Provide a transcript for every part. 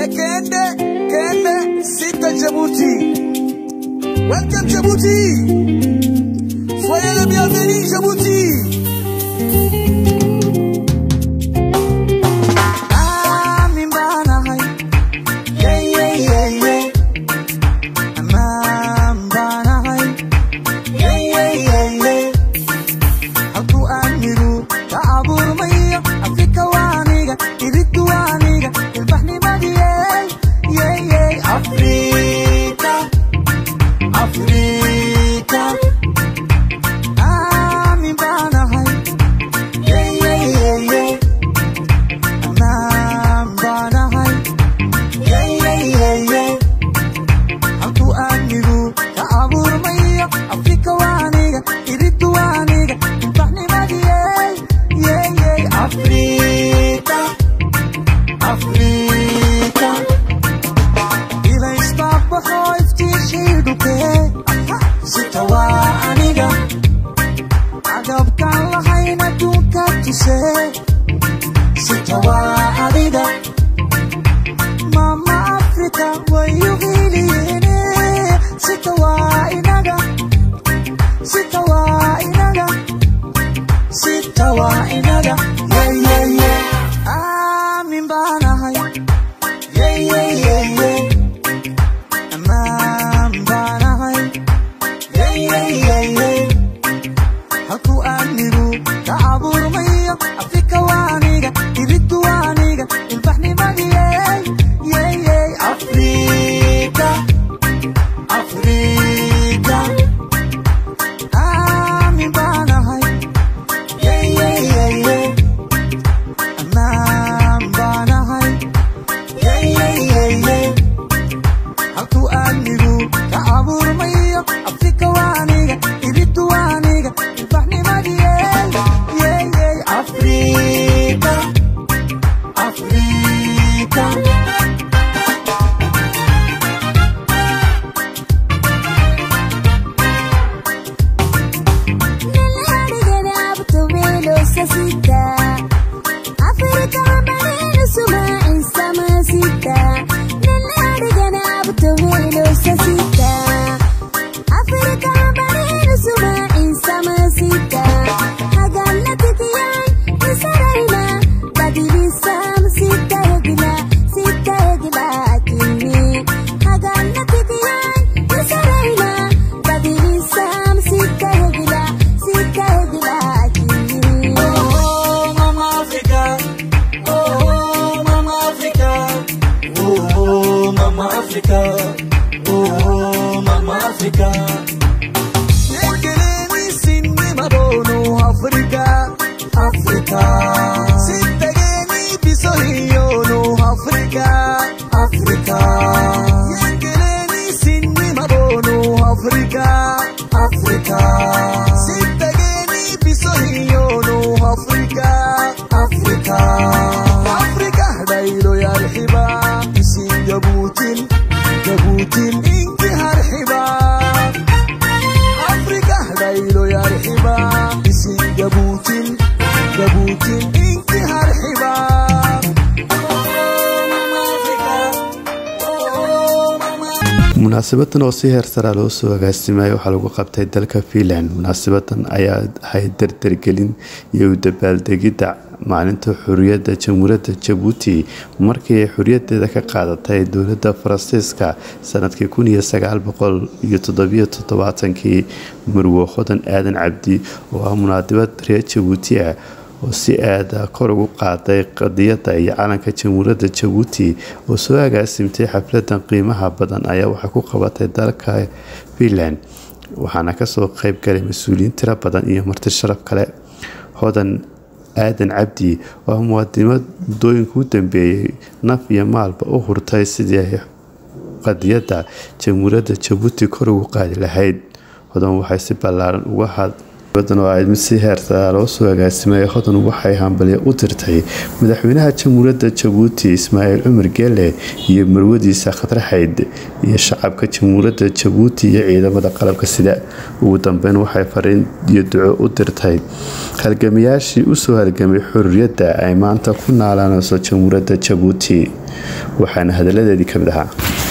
Kende, Kende, Sita Djibouti. Welcome Djibouti. Soyez le bienvenu Djibouti. Amin banahay. Yeah, yeah, yeah, yeah. Aman banahay. Yeah, yeah, yeah, yeah. halkuu aamiru ka abuurmaya afrika waaniga iridu waaniga ilbaxnimadiyey yeyey afrika afrika aamin baanahay yeyeyeye amaan baanahay yeyeyeye halkuu aamiru ka abuurmaya afrika waaniga iridu waaniga ilbaxnimadiyey yeyey afrika afrika ilaysbaabaxo iftiishidhukee sita waa aniga agabkaan lahayn adduunka tusee sita waa adiga mama afrika wayu hiliyeene sita waa inaga sita waa inaga sita waa inaga yeyeye aamin baanahay yeyeyeye amaan baanahay yeyeyeye halkuu aamiru ka abuurmayo afrika waaniga iridu waaniga ilbaxnimadiyey yeyey afrika afrika aamin baanahay yeyeyeye amaan baanahay yeyeyeye halkuu aamiru ka abuurmayo afrika waaniga iridu waaniga ilbaxnimadiyey yeyey afrika afrika Oh, Mama Africa. Oh, Mama Africa. Oh, Mama Africa. Oh, Mama Africa. Yekeleni sinni mabono Africa. Africa. Sitegeni bisohiyono Africa. Africa. Yekeleni sinni mabono Africa. Africa. Sitegeni bisohiyono Africa. Africa. Africa daylo yarhiba isin jabuutin jabuutin inki harhiba Africa daylo yarhiba isin jabuutin jabuutin inki harhiba Oh, Mama Africa. Oh, Mama munaasabadan oo si heer saraa loo soo agaasimayo waxaa lagu qabtay dalka fiinland munaasabadan ayaa ahayd dardargelin iyo u dabaaldegidda maalinta xuriyadda jamhuuriyadda jabuuti markii ay xuriyadeeda ka qaadatay dowladda faransiiska sanadkii kun iyo sagaal boqol iyo toddobiyo toddobaatankii murwo hodan aadan cabdi oo ah munaadabad reer jabuuti ah oo si aada kor ugu qaaday qadiyadda iyo calanka jamhuuriyadda jabuuti oo soo agaasimtay xafladan qiimaha badan ayaa waxay ku qabatay dalka fiinland waxaana kasoo qeyb galay mas-uuliyiin tiro badan iyo marti sharaf kale hodan aadan cabdi oo ah muwaadimad muddooyinka u dambeeyey naf iyo maalba u hurtay sidii ay qadiyadda jamhuuriyadda jabuuti kor ugu qaadi lahayd hodan waxay si ballaaran uga had badan oo ay mid si heersaraa loo soo agaasimay hodan waxay hambalyo u tirtay madaxweynaha jamhuuriyadda jabuuti ismaaciil cumar geele iyo marwadiisa khadraxayd iyo shacabka jamhuuriyadda jabuuti iyo ciidamada qalabka sida ugu dambeyn waxay fariin iyo duco u dirtay halgamayaashii usoo halgamay xurriyadda ay maanta ku naalaanayso jamhuuriyadda jabuuti waxaana hadaladeedii kamid ahaa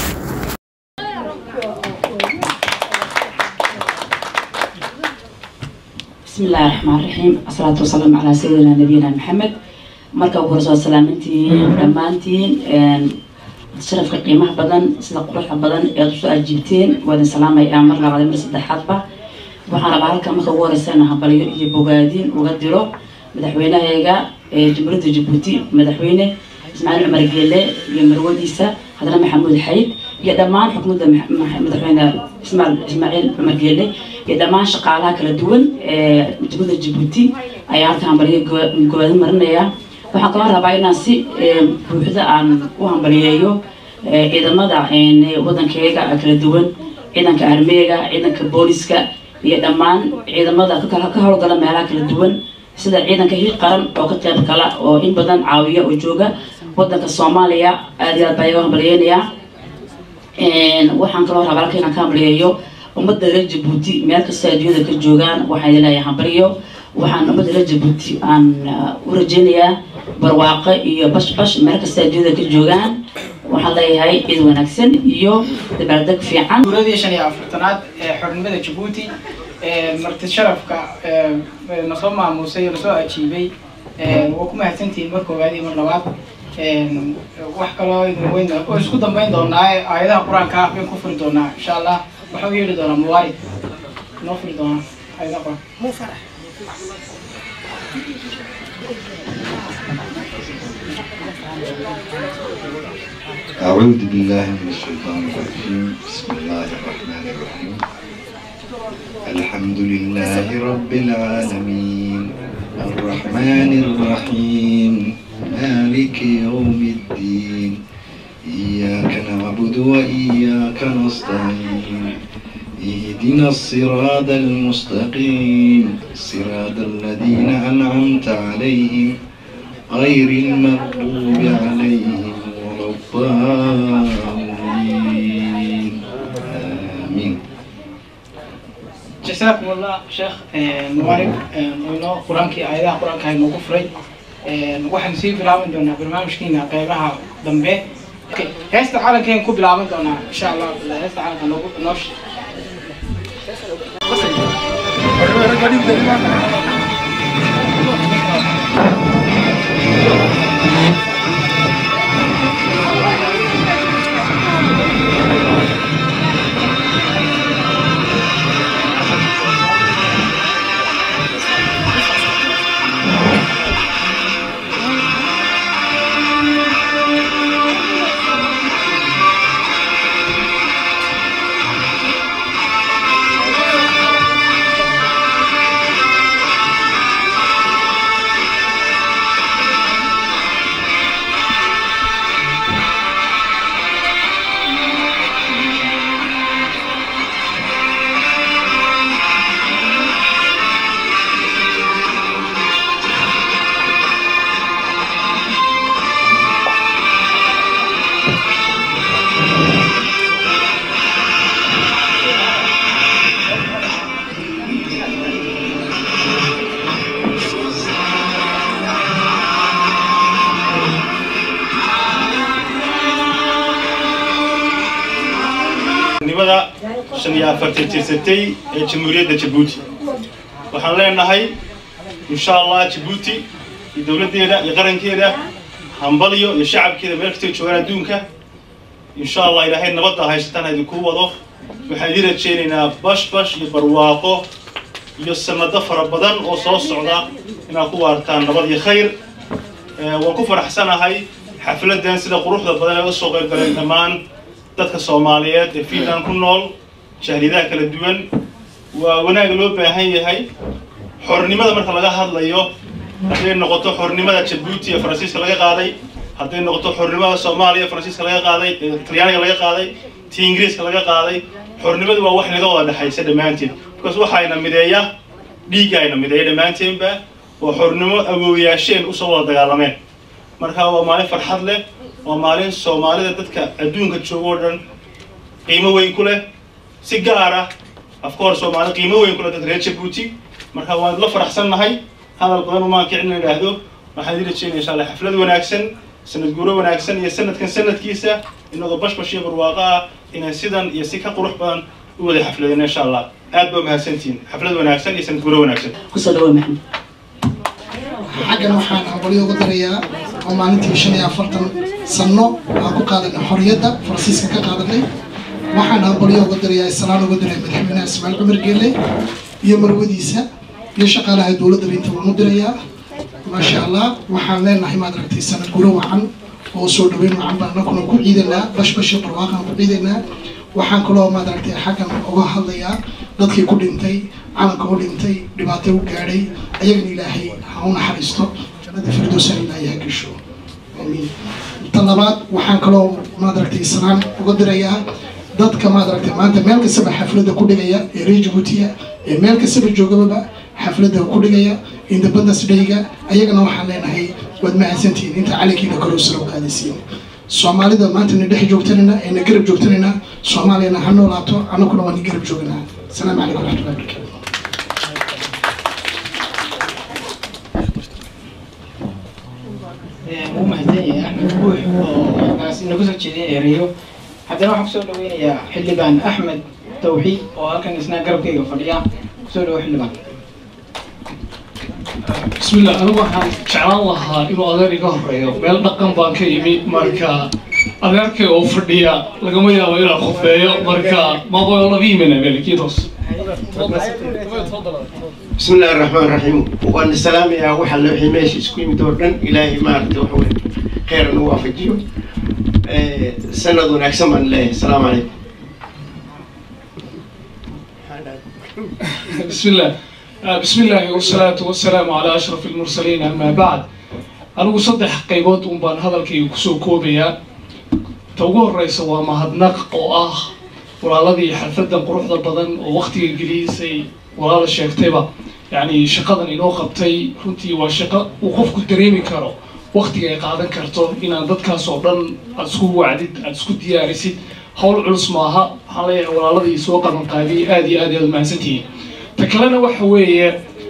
بسم الله الرحمن الرحيم الصلاة والسلام على سيدنا نبينا محمد marka ugu horeysa waa salaamantihiin dhammaantiin sharafka qiimaha badan sida quruxda badan ee aad usoo ajiibteen waa idin salaamayaa mar labaad iyo mar saddexaadba waxaan rabaa halkan marka ugu horeysa inaan hambalyo iyo bogaadin uga diro madaxweynahayga ee jamhuuriyadda jabuuti madaxweyne ismaaciil cumar geele iyo marwadiisa haddana maxamuud xayd iyo dhammaan xukuumadda madaxweyne ismaaciil cumar geele iyo dhammaan shaqaalaha kala duwan ee jamhuuriyadda jabuuti ayaa halka hambalyo gobaadin marinaya waxaan kaloo rabaa inaan si buuxda aan u hambaliyeeyo ciidamada wadankeyga kala duwan ciidanka armeega ciidanka booliska iyo dhammaan ciidamada ka howlgala meelaha kala duwan sida ciidanka hiil qaran oo ka qeyb gala oo in badan caawiya oo jooga wadanka soomaaliya aad iyo aad baa iga hambaliyeynayaa waxaan kaloo rabaa halka inaan ka hambaliyeeyo ummadda reer jabuuti meel kasta adduunyada ka joogaan waxaan leeyahay hambaliyo waxaan ummadda reer jabuuti aan u rajeynayaa barwaaqo iyo bashbash meel kasta adduunyada ka joogaan waxaan leeyahay ciid wanaagsan iyo dabaaldeg fiican guuradii shan iyo afartanaad ee xornimada jabuuti marti sharafka nasoo maamuusay oo nasoo ajiibay waa ku mahadsantihiin mar koowaad iyo mar labaad wax kaloo idin oo isku dambeyn doonaa aayadaha qur-aanka ah bayn ku furi doonaa insha allah waxaa u yeedhi doonaa mawaalid noo furi doonaa aayadaha qur-aanka أعوذ بالله من الشيطان الرجيم بسم الله الرحمن الرحيم الحمد لله رب العالمين الرحمن الرحيم مالك يوم الدين إياك نعبد وإياك نستعين اهدنا الصراط المستقيم صراط الذين أنعمت عليهم غير المغضوب عليهم ولا الضالين آمين جزاكم الله شيخ مبارك inoo qur-aankii aayadaha qur-aanka ay noogu furay waxaan sii bilaaban doonaa barnaamijkiina qeybaha dambe heesta calankeen ku bilaaban doonaa insha allah heesta calanka noogu noo nimada shan iyo afartan tirsatay ee jamhuuriyadda jabuuti waxaan leenahay insha allah jabuuti iyo dowladdeeda iyo qarankeeda hambalyo iyo shacabkeeda meel kastay joogaan adduunka insha allah ilaahay nabadda haysataan idinku wado waxaan idiin rajeynaynaa bash bash iyo barwaaqo iyo sanado fara badan oo soo socda inaad ku waartaan nabad iyo khayr waan ku faraxsanahay xafladan sida quruxda badan ee usoo qayb galeen dhammaan dadka soomaaliyeed ee finland ku nool jahliyadaha kala duwan waa wanaag loo baahan yahay xornimada marka laga hadlayo hadday noqoto xornimada jabuuti ee faransiiska laga qaaday hadday noqoto xornimada soomaaliya faransiiska laga qaaday talyaaniga laga qaaday tii ingiriiska laga qaaday xornimadu waa wax naga wada dhexaysa dhammaanteed because waxayna mideeya dhiiggaayna mideeya dhammaanteenba oo xornimo awoowayaasheen usoo wada dagaalameen marka waa maalin farxad leh waa maalin soomaalida dadka adduunka jooga oo dhan qiimo weyn ku leh si gaar ah afkoor soomaali qiimo weyn ku leh dadka reer jabuuti marka waan la faraxsannahay hadal badan umaan kicin la idhaahdo waxaan idin rajeynaya insha allah xaflad wanaagsan sanad guuro wanaagsan iyo sanadkan sanadkiisa inagoo bashbash iyo barwaaqo ah inaan sidan iyo si ka qurux badan u wada xafladino insha allah aad baa mahadsantihiin xaflad wanaagsan iyo sanad guuro wanaagsan kusoo dhawo maxamed xaggan waxaan hambalyo ugu darayaa oo maalintii shan iyo afartan sano aan ku qaadanay xorriyadda faransiiska ka qaadanay waxaan hambalyo ugu darayaa islaan ugu diray madaxweynaha ismaaciil cumar geelle iyo marwadiisa iyo shaqaalaha dowladda inta waan u dirayaa maasha allah waxaan leenahay maad aragtay sanad guro wacan oo soo dhaweyn wacan baan anaguna ku ciidanaa bashbashi barwaaqaan ku ciidanaa waxaan kaloo maad aragtay xaggan uga hadlayaa dadkii ku dhintay calanka u dhintay dhibaato u gaadhay ayagana ilaahay ha u naxariisto jannada firdowsana ilaahay ha gesho aamiin ta labaad waxaan kaloo maad aragtay salaan uga dirayaa dadka maad aragtay maanta meel kastaba xafladda ku dhigaya ee reer jabuutiya ee meel kastaba joogababa xafladda ku dhigaya independence dayga ayagana waxaan leenahay waad mahadsantihiin inta calankiina kor usara u qaadaysiin soomaalida maanta na dhex joogtanayna ee na garab joogtanayna soomaaliyana ha noolaato annaguna waa na garab jooganaa asalaamu calaykum waraxmatullahi wabarakatu wuu mahadsan yahay axmed buux oo kaas inagu soo jeedinaya reeyo haddana waxaan kusoo dhaweynayaa xildhibaan axmed tawxiid oo halkan isna garabkayga fadhiya kusoo dhawo xildhibaan بسم الله أنا waxaan jeclaan lahaa inuu adeer iga horeeyo meel dhaqan baan ka yimi marka adeerkay oo fadhiya lagama yaabo inaan khufeeyo marka maba laga yimina melkiitos بسم الله الرحمن الرحيم وأن السلام يا وحى الله ماشي سكوي مدورن إلهي ما أردت وحوي خير نوافجيو سند ونكسم عن الله السلام عليكم بسم الله آه، بسم الله والصلاة والسلام على أشرف المرسلين أما بعد أنا صدح قيبات أمبان هذا الكي كسو كوبيا توقع الرئيس ومهدناق أو آه walaaladii xalfadan quruxda badan oo waqtiga gelisay walaala sheegtayba yacni shaqadan inoo qabtay runtii waa shaqo uu qofku dareemi karo waqtiga ay qaadan karto inaan dadkaas oo dhan aad isku wacdid aad isku diyaarisid hawl culus maaha waxaan leeyahay walaaladii soo qaban qaadiyay aad iyo aad aad mahadsantihiin ta kalena waxa weeye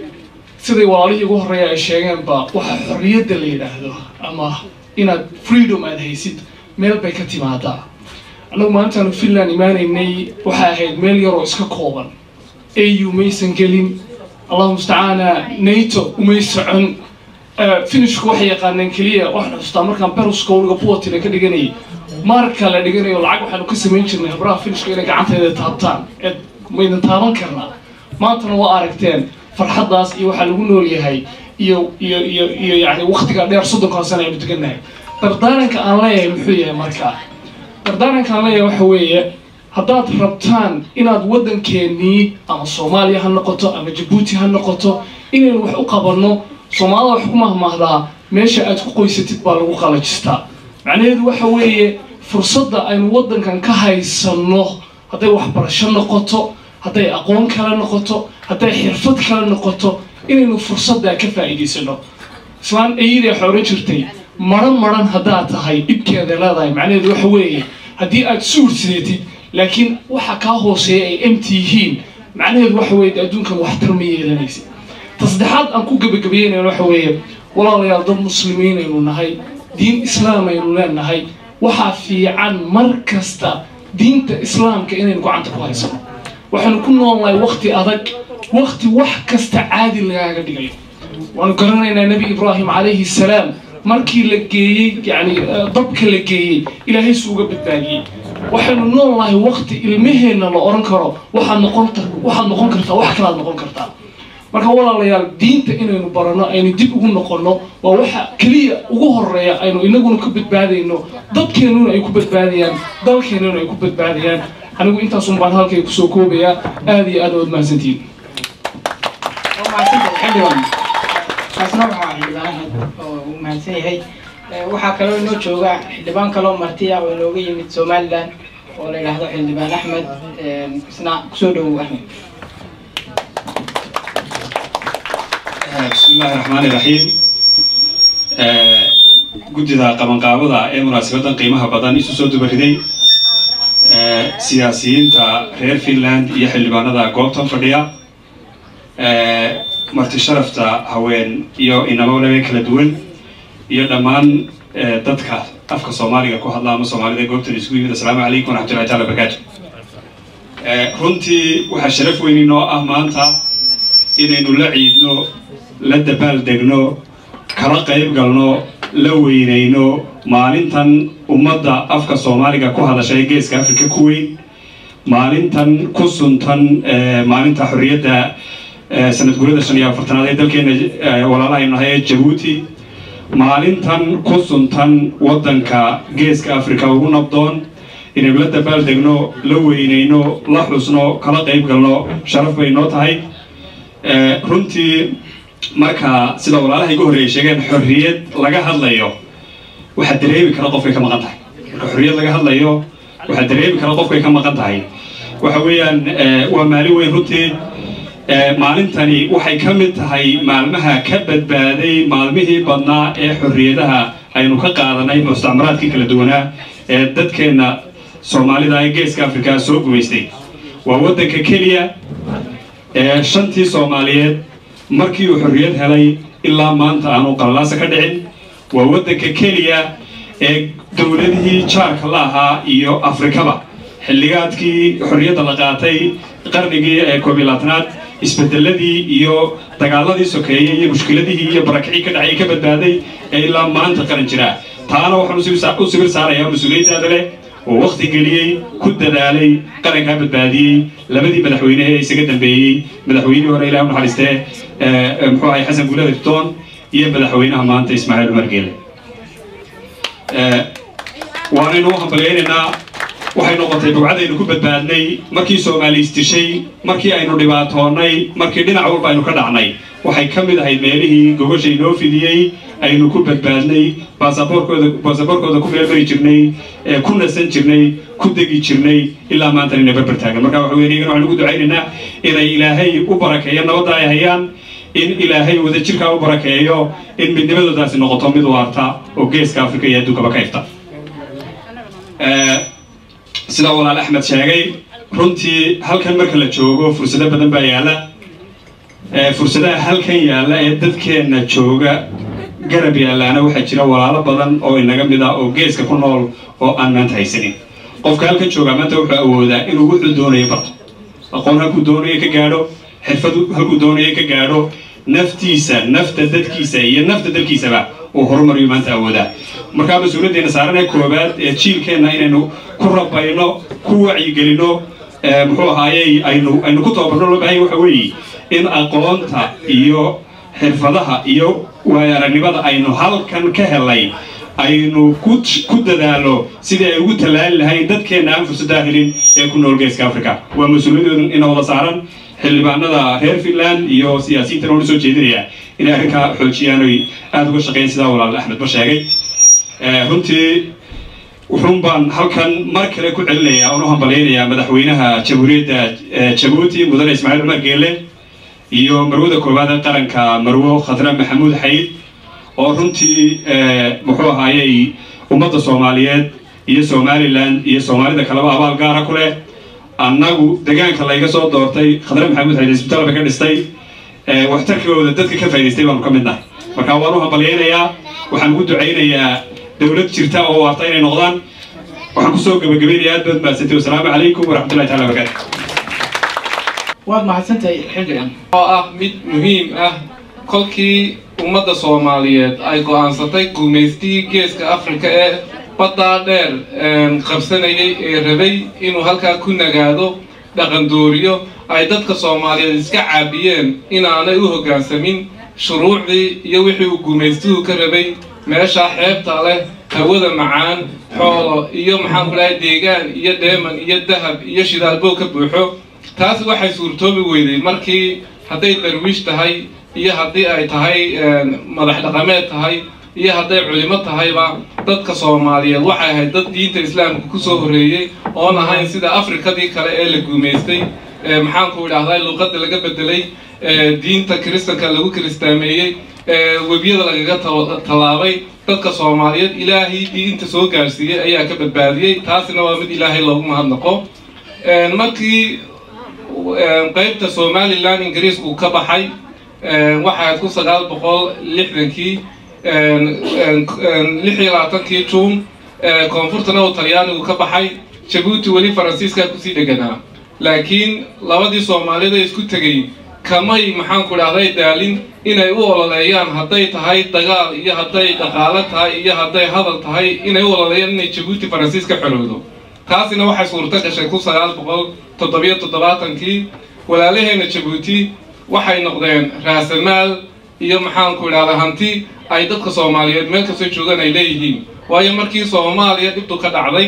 siday walaalihii ugu horreeya ay sheegeenba waxa xorriyadda la yidhaahdo ama inaad freedom aad haysid meel bay ka timaadaa annagu maalintaanu finland imaanaynay waxay ahayd meel yaroo iska kooban au maysan gelin allahu mustacaana nato umay socon finishku waxay yaqaaneen keliya waxaan xustaa markaan beruska weliga puwatina ka dhiganayay marka la dhiganayo lacag waxaanu ka samayn jirnay habraha finishka inay gacanteeda taabtaan eed maydan taaban karnaa maantana waa aragteen farxaddaas iyo waxaa lagu nool yahay iyo iyo iyo iyo yani waktiga dheer soddonkaa sana aynu degannahay dardaaranka aan leeyahay muxuu yahay markaa dardaaranka aan leeyahay waxa weeye haddaad rabtaan inaad waddankeennii ama soomaaliya ha noqoto ama jabuuti ha noqoto inaynu wax u qabanno soomaalida wax ku mahmahdaa meesha aad ku qoysatid baa lagu qalajistaa macnaheedu waxa weeye fursadda aynu waddankan ka haysanno hadday waxbarasho noqoto hadday aqoon kale noqoto hadday xirfad kale noqoto inaynu fursaddaa ka faa'iidaysano islaan ayidee xooro jirtay maran maran haddaad tahay dhibkeeda leedahay macnaheedu waxa weeye haddii aad suursidatid laakiin waxa kaa hooseeya ay mt yihiin macnaheedu waxa weeye adduunkan waxtar ma yeelanaysa ta saddexaad aan ku gebagabeynayno waxa weeye walaalayaal dad muslimiin aynu nahay diin islaam aynu leenahay waxaa fiican mar kasta diinta islaamka inaynu gacanta ku haysano waxaanu ku noolnahay wakti adag wakti wax kasta caadi lagaaga dhigayo waanu garanaynaa nebi ibraahim calayhi salaam markii la geeyey yani dabka la geeyey ilaahay su uga badbaadiyey waxaynu nool nahay wakti ilmaheenna la oran karo waxaad noqon waxaad noqon kartaa wax kalaad noqon kartaa marka walaalayaal diinta inaynu barano aynu dib ugu noqono waa waxa keliya ugu horeeya aynu inaguna ka badbaadayno dadkeennuna ay ku badbaadayaan dalkeennuna ay ku badbaadayaan anigu intaasun baan halkay kusoo koobayaa aada iyo aad ood mahadsantihiin waa mahadsantahay xildhibaan kaasna wuxuu ahaa xildhibaan ahmed oo uu mahadsan yahay waxaa kaloo inoo jooga xildhibaan kaloo martiya oo inooga yimid somaliland oo la yidhaahdo xildhibaan axmed isna kusoo dhowow axmed bismillahi raxmaani raxiim guddida qabanqaabada ee munaasabadan qiimaha badan isu soo dubariday siyaasiyiinta reer finland iyo xildhibaanada goobtan fadhiya marti sharafta haween iyo inamo laga kala duwan iyo dhammaan dadka afka soomaaliga ku hadla ama soomaalida goobtan isugu yimid assalaamu calaykum waraxmatullahi taala barakaatu runtii waxaa sharaf weyn inoo ah maanta inaynu la ciidno la dabaal degno kala qayb galno la weynayno maalintan ummadda afka soomaaliga ku hadashay geeska afrika ku weyn maalintan ku suntan maalinta xorriyadda sanad gurada shan iyo afartanaad ee dalkeena walaalahaynu nahay ee jabuuti maalintan ku suntan waddanka geeska afrika ugu nabdoon inaynu la dabaal degno la weynayno la xusno kala qayb galno sharaf bay noo tahay runtii marka sida walaalaha iga horreeyay sheegeen xorriyad laga hadlayo waxaa dareemi kara qofkay ka maqan tahay marka xorriyad laga hadlayo waxaa dareemi kara qofkay ka maqan tahay waxa weeyaan waa maalin weyn runtii maalintani waxay ka mid tahay maalmaha ka badbaaday maalmihii badnaa ee xorriyadaha aynu ka qaadanay mustacmaraadkii kala duwanaa ee dadkeenna soomaalida ee geeska afrika soo gumaystay waa waddanka keliya ee shantii soomaaliyeed markii uu xorriyad helay ilaa maanta aanu qalalaasa ka dhicin waa waddanka keliya ee dowladihii jaarka la ahaa iyo afrikaba xilligaadkii xorriyadda la qaatay qarnigii ee koob iyo labaatanaad isbedeladii iyo dagaaladii sokeeyey iyo mushkiladihii iyo barakicii ka dhacay ka badbaaday ee ilaa maanta qaran jira taana waxaan u sibir saarayaa mas-uuliyaddaada leh oo wakti geliyey ku dadaalay qarankaa badbaadiyey labadii madaxweyne ee isaga dambeeyey madaxweynihii hore ilaah u naxariistee muxuu ahay xasan guulada ritoon iyo madaxweynaha maanta ismaaciil cumar geele waanaynu u hambalyaynaynaa waxay noqotay bugcadaynu ku badbaadnay markii soomaaliis dishay markii aynu dhibaatoonnay markii dhinac walba aynu ka dhacnay waxay ka mid ahayd meelihii gogosha inoo fidiyey aynu ku badbaadnay baasaboorkooda baasaboorkooda ku feelfari jirnay ku nasan jirnay ku degi jirnay ilaa maantana ina barbar taagan marka waxa weeye iyagana waxaan ugu ducaynaynaa inay ilaahay u barakeeyo nabadda ay hayaan in ilaahay wadajirkaa u barakeeyo in midnimadoodaasi noqoto mid waarta oo geeska afrika iyo adduunkaba ka ifta sida walaal axmed sheegay runtii halkan marka la joogo fursado badan baa yaalla fursadaha halkan yaalla ee dadkeenna jooga garab yaallaana waxaa jira walaalo badan oo inaga mid ah oo geeska ku nool oo aan maanta haysanin qofka halkan joogaa maanta wuxuu awoodaa inuu wuxuu doonayo barto aqoon halkuu doonayo ka gaadho xirfad halkuu doonayo ka gaadho naftiisa nafta dadkiisa iyo nafta dalkiisaba uu horumariyo maanta awoodaa markaa mas-uuliyaddeena saaranee koobaad ee jiilkeenna inaynu ku rabayno ku wacyigelino muxuu ahaayey aynu aynu ku tababarno loo baahanya waxa weeye in aqoonta iyo xirfadaha iyo waayo aragnimada aynu halkan ka helay aynu ku dadaalo sidii ay ugu tallaali lahayn dadkeenna aan fursaddaa helin ee ku nool geeska africa waa mas-uuliyadooda ina wada saaran xildhibaanada reer finland iyo siyaasiyiintan oona soo jeedinaya inay arrinkaa xoojiyaan oy aada uga shaqeyn sidaa walaal axmed ba sheegay runtii wuxuun baan halkan mar kale ku celinayaa oon u hambalyaynayaa madaxweynaha jamhuuriyadda jabuuti mudane ismaaciil cumar geele iyo marwada koowaad ee qaranka marwo khadra maxamuud xayd oo runtii muxuu ahaayey ummadda soomaaliyeed iyo somalilan iyo soomaalida kaleba abaal gaara ku leh annagu degaanka layga soo doortay khadre maxamuud xayd isbitaal bay ka dhistay waxtarkooda dadka ka faa'idaystay baanu ka mid nahay marka waan u hambalyaynayaa waxaan ugu ducaynayaa dowlad jirta oo waarta inay noqdaan waxaan kusoo gabagabaynayaa aad baad maadsantay wasalaamu calaykum waraxmatullahi taala wabarakaatu waad mahadsantahay xildhigan oo ah mid muhiim ah kolkii ummadda soomaaliyeed ay go'aansatay guumaystihii geeska afrika ee baddaa dheer qabsanayay ee rabay inuu halkaa ku nagaado dhaqandooriyo ay dadka soomaaliyeed iska caabiyeen inaanay u hoggaansamin shuruucdii iyo wixii uu guumaystuhu ka rabay meesha xeebta leh hawada macaan xoolo iyo maxaan ku dhahay deegaan iyo dheeman iyo dahab iyo shidaalbow ka buuxo taas waxay suurtoobi weyday markii hadday darwiish tahay iyo haddii ay tahay madax dhaqameed tahay iyo hadday culimo tahayba dadka soomaaliyeed waxay ahayd dad diinta islaamka kusoo horreeyey oon ahayn sida afrikadii kale ee la guumaystay maxaanku idhahdaa luqadda laga bedelay diinta kiristanka lagu kiristaameeyey ee webiyada lagaga ta- tallaabay dadka soomaaliyeed ilaahay diinta soo gaarsiiyey ayaa ka badbaadiyey taasina waa mid ilaahay loogu mahadnaqo Een, markii een, qaybta somalilan ingiriisku uu ka baxay een, waxay ahayd kun sagaal boqol lixdankii een, een, een, lix iyo labaatankii juun ee, koonfurtana uu talyaanigu ka baxay jabuuti weli faransiiskaa kusii dheganaa laakiin labadii soomaalida isku tegay kamay maxaanku dhahday daalin inay u ololeeyaan hadday tahay dagaal iyo hadday dhaqaalo tahay iyo hadday hadal tahay inay u ololeeyaan inay jabuuti faransiis ka xorowdo taasina waxay suurto gashay kun sagaal boqol toddobiyo toddobaatankii walaalaheena jabuuti waxay noqdeen raasamaal iyo maxaanku idhahda hanti ay dadka soomaaliyeed meel kastoo joogaan ay leeyihiin waayo markii soomaaliya dhibtu ka dhacday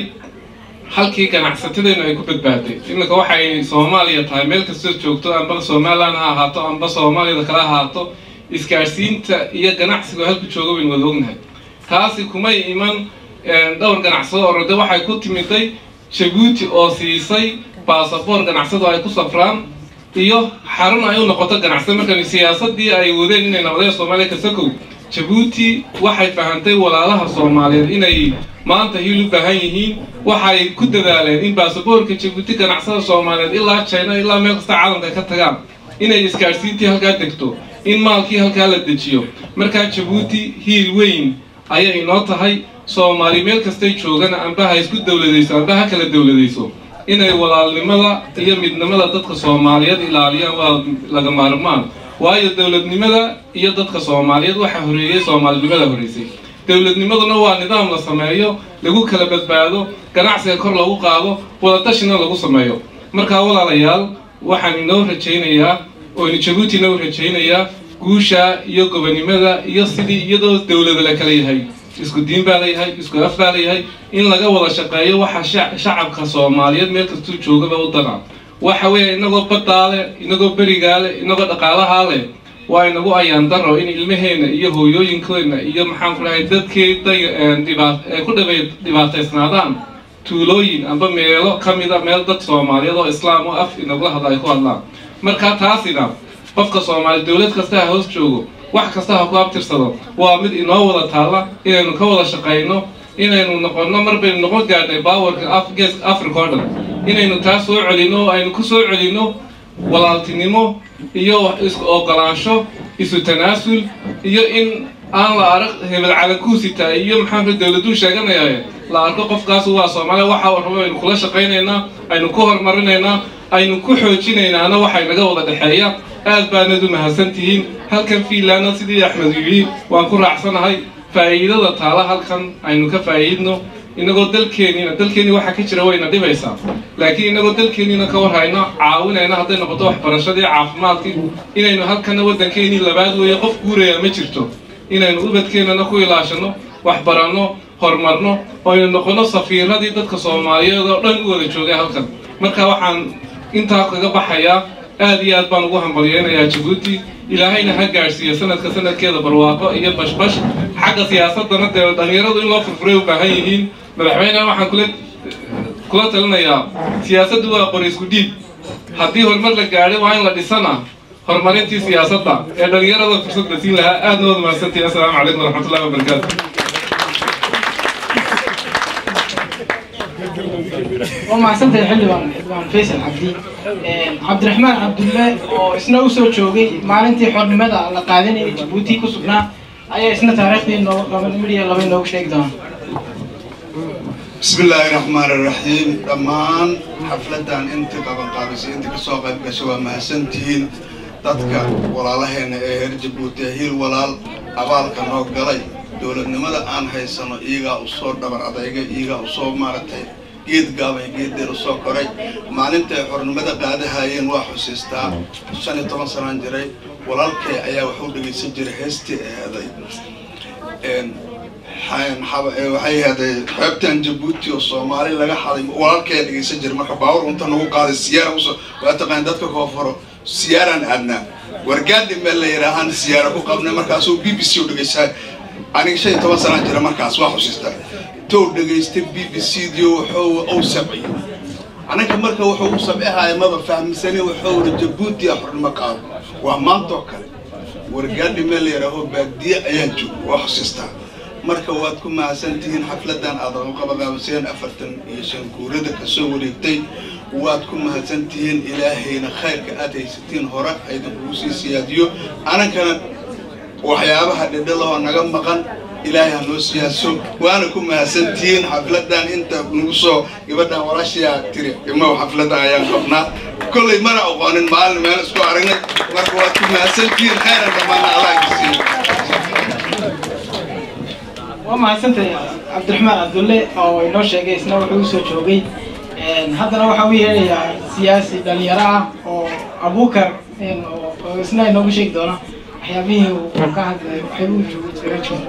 halkii ganacsatadeennu ay ku badbaaday iminka waxay soomaaliya tahay meel kastoo joogto amba somaliland ha ahaato amba soomaaliyada kala ahaato isgaadhsiinta iyo ganacsigu halku jooga waynu wada ognahay taasi kumay iman een, dhowr ganacsado orode waxay ku timiday jabuuti oo siisay baasaboor ganacsado ay ku safraan iyo xarun ay u noqoto ganacsado markan siyaasadii ay wadeen inay noqdeen soomaaliya kasakow jabuuti waxay fahantay walaalaha soomaaliyeed inay maanta hiil u baahan yihiin waxay ku dadaaleen in baasaboorka jabuuti ganacsada soomaaliyeed ilaa china ilaa meel kasta caalamka ka tagaan inay isgaadhsiintii halkaa degto in maalkii halkaa la dejiyo markaa jabuuti hiil weyn ayay inoo tahay soomaali meel kastay joogana amba ha isku dowladayso amba ha kala dowladayso inay walaalnimada iyo midnimada dadka soomaaliyeed ilaaliyaan waa laga maarmaan waayo dowladnimada iyo dadka soomaaliyeed waxaa horeeyey soomaalinimada horeysay dowladnimaduna waa nidaam la sameeyo lagu kala badbaado ganacsiga kor lagu qaado wadatashina lagu sameeyo markaa walaalayaal waxaan inoo rajaynayaa oo jabuuti inoo rajaynayaa guusha iyo gobonimada iyo sidii iyadoo dowlada la kala yahay isku diin baa layahay isku af baa layahay in laga wada shaqeeyo waxa shac- shacabka soomaaliyeed meel kastuu joogaba u dana waxa weeye inagoo baddaa leh inagoo berigaa leh inagoo dhaqaalahaa leh waa inagu ayaan daro in ilmaheena iyo hooyooyinkeena iyo maxaan ku dhahay dadkii day- een dhibaat ee ku dhibay dhibaataysnaadaan tuulooyin amba meelo ka mida meel dad soomaaliyeed oo islaam oo af inagula hadla ay ku hadlaan marka taasina qofka soomaali dowlad kasta ha hoos joogo wax kasta ha ku abtirsado waa mid inoo wada taalla inaynu ka wada shaqayno inaynu noqonno mar baynu noqon gaadhnay baawarka af geeska africa oo dhan inaynu taa soo celino oo aynu ku soo celino walaaltinimo iyo isku ogolaansho isu tanaasul iyo in aan la arag hebel calankuusita iyo maxaanka dowladuu sheeganaya la arko qofkaas waa soomaaliya waxa uu rabo aynu kula shaqaynaynaa aynu ku horumarinaynaa aynu ku xoojinaynaana waxay naga wada dhexeeya aad baanad u mahadsan tihiin halkan fiinlaana sidii axmed yidhi waan ku raacsanahay faa'iidada taala halkan aynu ka faa'iidno inagoo dalkeeniina dalkeenii waxaa ka jira wayna dhibaysaa laakiin inagoo dalkeeniina ka warhayno caawinayna hadday noqoto waxbarashadii caafimaadkii inaynu halkana waddankeenii labaad weeye qof guuraya ma jirto inaynu ubadkeenana ku ilaashano waxbaranno horumarno oo aynu noqono safiiradii dadka soomaaliyeed oo dhan u wada joogay halkan marka waxaan intaa kaga baxayaa aad iyo aad baan ugu hambalyeynayaa jabuuti ilaahayna ha gaadhsiiyo sanadka sanadkeeda barwaaqo iyo bashbash xagga siyaasadana dee dhalinyaradu in loo furfuray u baahan yihiin madaxweyneha waxaan kula kula talinayaa siyaasaddu waa qori isku dhiib haddii horumar la gaadhay waa in la dhisana horumarintii siyaasadda ee dhalinyarada fursad la siin lahaa aadna wada mahadsantihin assalaamu calaykum waraxmatullahi wabarakaatu waa mahadsantahay xildhibaan xildhibaan faysal cabdi cabdiraxmaan cabdulle oo isna usoo joogay maalintii xornimada la qaadanayay jabuuti ku sugnaa ayaa isna taariikhdii noo laba midhiya laba inoogu sheegi doona بسم الله الرحمن الرحيم دمان حفلتان انت قبل قابسي انت كسوق قشوا مهسنتين dadka walaalaheena ee reer jabuuti hiil walaal abaalka noo galay dowladnimada aan haysano iyagaa usoo dhabar adayga iyagaa usoo maaragtay geed gaabay geeddeen usoo koray maalintay xornimada qaadahayeen waa xusiistaa shan iyo toban sanaan jiray walaalkay ayaa waxu dhegaysan jiray heestii eeday waxay ahaaday xeebtan jabuuti oo soomaali laga xaday walaalkaya dhegaysan jiray marka baawur unta nagu qaaday siyaara usoo waa taqaan dadka koonfuro siyaaraan aadnaa wargaadhi meel la yidhaahaan siyaara ku qabnay markaasuu b b c u dhegaysaa aniga shan iyo toban sanaan jira markaas waa xusiistaa tow dhegaystay b b c dio wuxuu uu sabciyey anaga marka wuxuu u sabcihaya maba fahmsani wuxuu uri jabuuti a xornimo qaado waa maantoo kale wargaadhi meel la yidhaaho baadiye ayaan joog waa xusiistaa marka waad ku mahadsantihiin xafladan aad u qabaqaabiseen afartan iyo shan guurada kasoo wareegtay waad ku mahadsantihiin ilaahayna khayrka aad haysatiin hore aydankugu sii siyaadiyo anankana waxyaabaha dhidhalahoo naga maqan ilaahay ha noo siyaaso waana ku mahadsantihiin xafladan inta nagu soo gabadhan walaashayaa tiri imaw xafladan ayaan qabnaa kollay mana aqoonin maalin meel isku aragnay marka waad ku mahadsantihiin khayran dhammaana allah kasiiyo waa mahadsantahay cabdiraxmaan cabdulle oo inoo sheegay isna wuxuu usoo joogay haddana waxaa u yeedhayaa siyaasi dhalinyaro ah oo abuukar oo isna inoogu sheegi doona waxyaabihii uu ka hadlay waxyaabuu joogo jira joogo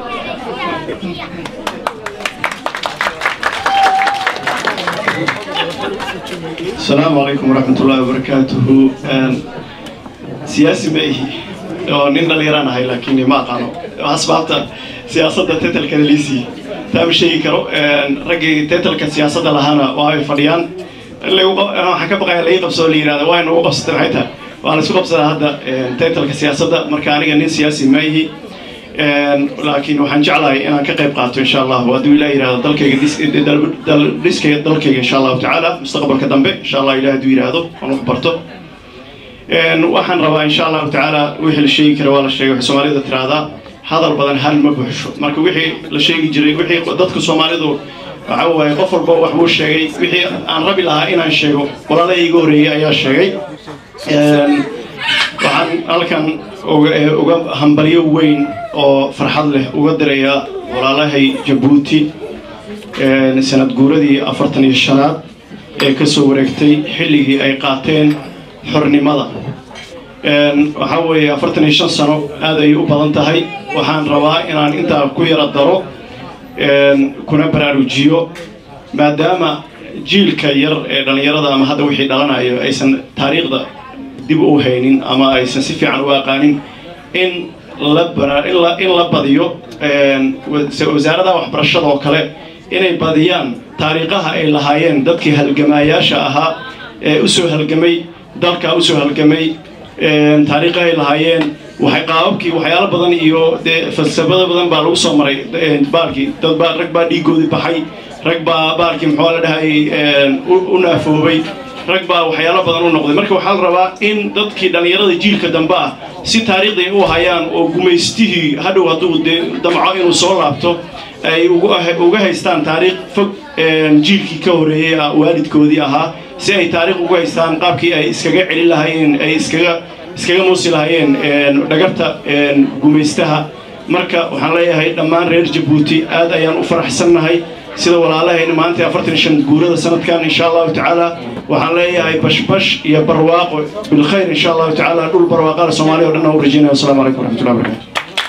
السلام عليكم ورحمة الله وبركاته سياسي ماهي oo nin dhalinyaraan ahay laakiin ma aqaano asbaabta siyaasadda tetelka liisi taama sheegi karo raggii tetelka siyaasadda lahaana waa ay fadhiyaan waxaan ka baqaya laii qabsoo la yidhahda waa inu u qabsatay maxay tahay waa la isku qabsadaa hadda tetelka siyaasadda marka aniga nin siyaasi maahi laakiin waxaan jeclahay inaan ka qayb qaato insha allah hadduu ilaah yidhahdo dalkayga dhiskayga dalkayga insha allahu tacaala mustaqbalka dambe insha allah ilaah hadduu yidhaahdo aan wax barto waxaan rabaa insha allahu tacaala wixii la sheegi kara waa la sheegay waxay soomaalida tiraahdaa hadal badan hal ma buuxsho marka wixii la sheegi jiray wixii dadka soomaalidu waxa waaye qof walba wax buu sheegay wixii aan rabi lahaa inaan sheego walaalahii iga horreeyey ayaa sheegay waxaan halkan uga hambalyo weyn oo farxad leh uga dirayaa walaalahay jabuuti sanad guuradii afartan iyo shanaad ee ka soo wareegtay xilligii ay qaateen xornimada waxaa weeye afartan iyo shan sano aad ay u badan tahay waxaan rabaa inaan intaa ku yara daro kuna baraarujiyo maadaama jiilka yar ee dhallinyarada ama hadda wixii dhalanayo aysan taariikhda dib u haynin ama aysan si fiican u aqaanin in la in la badiyo wasaaradaha waxbarashada oo kale inay badiyaan taariikhaha ay lahaayeen dadkii halgamaayaasha ahaa ee usoo halgamay dalka usoo halgamay taariikha ay lahaayeen waxay qaababkii waxyaalo badan iyo dee falsafado badan baa lagu soo maray baalkii dad baa rag baa dhiigoodii baxay rag baa baalkii muxuu la dhahay u naafoobay rag baa waxyaalo badan u noqday marka waxaa la rabaa in dadkii dhallinyarada jiilka dambe ah si taariikhday u hayaan oo gumaystihii hadhow hadduu dee damco inuu soo laabto ay uga haystaan taariikh fog jiilkii ka horeeyey waalidkoodii ahaa si ay taariikh ugu haystaan qaabkii ay iskaga celin lahaayeen ay iskaga iskaga muusi lahaayeen dhagarta gumaystaha marka waxaan leeyahay dhammaan reer jabuuti aad ayaan u faraxsannahay sida walaalahayna maanta afartan iyo shan guurada sanadkan insha allahu tacaala waxaan leeyahay bashbash iyo barwaaqo bilkhayr insha allahu tacaala dhul barwaaqada soomaaliya o dhan u rajaynaya wasalaamu calaykum waraxmatullahi wabarakatu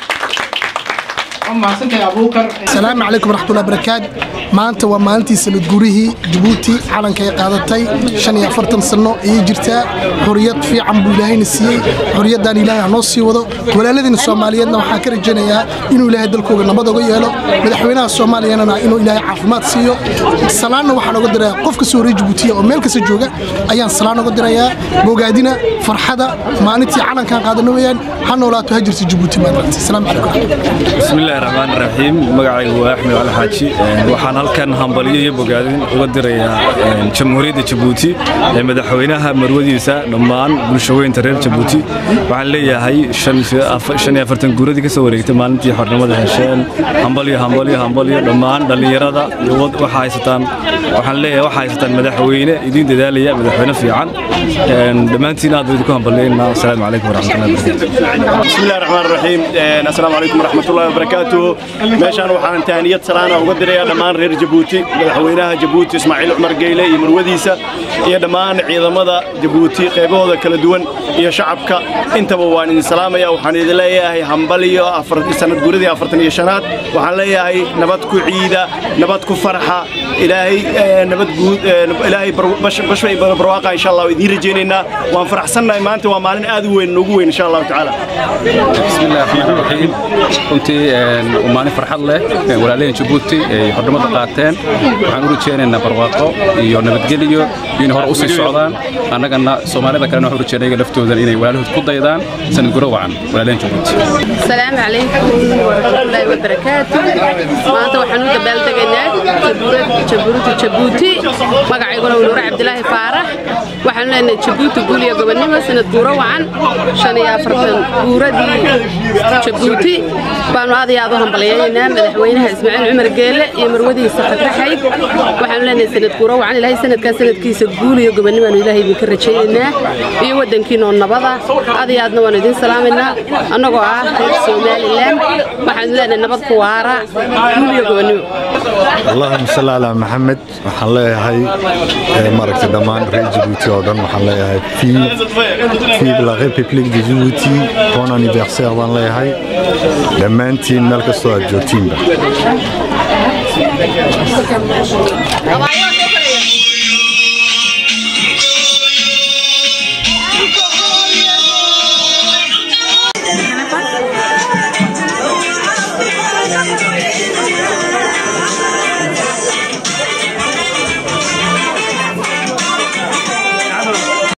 asalaamu calaykum waraxmatullahi barakaatu maanta waa maalintii sanad gurihii jabuuti calanka ay qaadatay shan iyo afartan sano ayay jirtaa xoriyad fiican buu ilaahayna siiyey xoriyaddan ilaahay hanoo sii wado walaaladiina soomaaliyeedna waxaan ka rajaynayaa inuu ilaahay dalkooga nabad oga yeelo madaxweynaha soomaaliyana inuu ilaahay caafimaad siiyo salaanna waxaan oga dirayaa qof kastoo reer jabuutiya oo meel kasta jooga ayaan salaan oga dirayaa bogaadina farxada maalintii calankan qaadano weyaan ha noolaato ha jirta jabuuti maanta asalaamu calaykum بسم الله الرحمن الرحيم مقعي وأحمد على حاجي وحان هلكن همبلية يبقادين وقدريا جمهورية جيبوتي مدحوينها مروديسا نمان بلشوين ترير جيبوتي وحان ليا هاي شن شن يفرتن قرودي كسو وريكت مالنتي حرنمada hesheen hambalyo hambalyo hambalyo dhammaan dhalinyarada iyo waxa haysataan waxaan leeyahay waxa haysataan madaxweyne idin dadaalaya madaxweyne fiican dhammaantiin aad idinku hambalyeynaa asalaamu calaykum waraxmatullahi wabarakatu بسم الله الرحمن الرحيم السلام عليكم ورحمة الله وبركاته meeshaan waxaan taaniyad salaana uga dirayaa dhammaan reer jabuuti madaxweynaha jabuuti ismaaciil cumar geyle iyo marwadiisa iyo dhammaan ciidamada jabuuti qaybahooda kala duwan iyo shacabka intaba waan idin salaamaya waxaan idin leeyahay hambaliyo sanad guuradii afartan iyo shanaad waxaan leeyahay nabad ku ciida nabad ku farxa ilaahay nabad guud ilaahay bashbay barwaaqa insha allah idiin rajaynaynaa waan faraxsannahay maanta waa maalin aad u weyn noogu weyn insha allahu tacaala بسم الله الرحمن الرحيم runtii waa maalin farxad leh walaalaheen jabuuti ay xornimada qaateen waxaan u rajaynaynaa barwaaqo iyo nabadgelyo iyo inay hore usii socdaan annagana soomaalida kalena waxaan u rajaynaya laftoodan inay walaalahood ku daydaan sanad guro wacan walaalaheen jabuuti السلام عليكم ورحمة الله وبركاته ما أنت وحنو دبال دقنا جبروت جبوتي مقع يقول نور عبد الله فارح وحنا لنا جبوتي قول يا قبل نما سنة دورة وعن شان يا فرتن دورة دي جبوتي بانو هذا يا ظهر بلينا مدحوينها اسماعيل عمر قيلة يا مرودي صحة رحيد وحنا لنا سنة دورة وعن إلهي سنة كان سنة كيس قول يا قبل نما إلهي بكر شيئنا يودن كينو النبضة هذا يا أدنى وانا دين سلامنا أنا قاعد somalilan waxaan leenahay nabad ku waara guuliyo gobonimo اللهم صل على محمد waxaan leeyahay maaragtay dhammaan reer Djibouti oo dhan waxaan leeyahay fi fi la République de Djibouti bon anniversaire baan leeyahay dhammaantiin meel kastoo aad joogtiinba